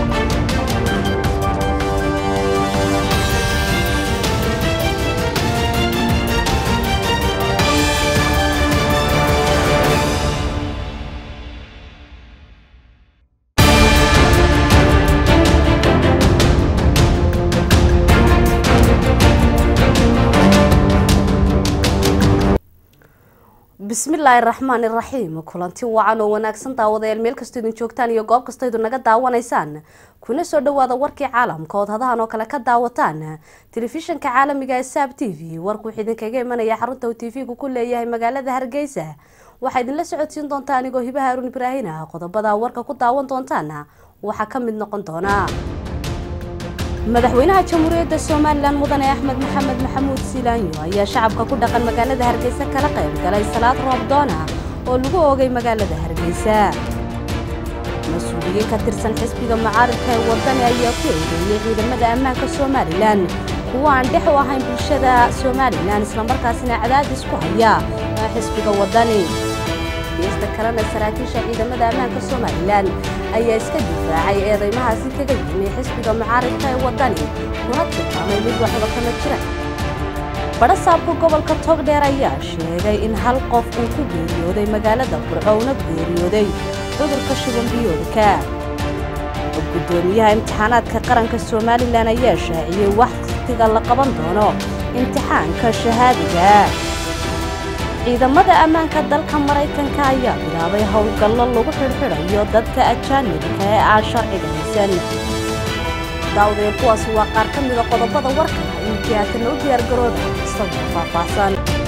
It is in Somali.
bismillaahi raxmaan iraxiim kulanti wacan oo wanaagsan daawadayaal meel kastoo idin joogtaan iyo goob kastoo idin naga daawanaysaan kuna soo dhawaada warkii caalamka ood hadahan oo kale ka daawataan telefishanka caalamiga ee saab t v warku wuxuu idinkaga imanaya xarunta uu tv-gu ku leeyahay magaalada hargeysa waxaa idinla socodsiin doontaa anigoo hibaha haruun ibraahin ah qodobada warka ku daawan doontaan waxaa ka mid noqon doona madaxweynaha jamhuuriyadda somalilan mudane axmed maxamed maxamuud siilaanyo ayaa shacabka ku dhaqan magaalada hargeysa kala qayb galay salaad roobdoona oo lagu oogay magaalada hargeysa mas-uuliyiin ka tirsan xisbiga mucaaridka ee wadani ayaa ku eedeeyey ciidamada ammaanka somalilan kuwa aan dhex u ahayn bulshada somalilan islamarkaasina cadaadis ku haya xisbiga wadani geesta kalena saraakiisha ciidamada ammaanka somalilan ayaa iska difaacay eedeymahaasi kaga yimi xisbiga mucaaridka ee wadani kuna tilmaamay mid waxba kama jira badhasaabka gobolka togdheer ayaa sheegay in hal qof uu ku geeriyooday magaalada burco una geeriyooday cudurka shubanbiyoodka gudoomiyaha imtixaanaadka qaranka somalilan ayaa shaaciyey wakhtiga la qaban doono imtixaanka shahaadiga ciidamada ammaanka dalka maraykanka ayaa bilaabay howlgallo lagu xidhxidhayo dadka ajaanibka ee aan sharciga haysan daawdeen kuwaasi waa qaar ka mida qodobada warka iyo jihaatana u diyaargarooda isagoo faahfaahsan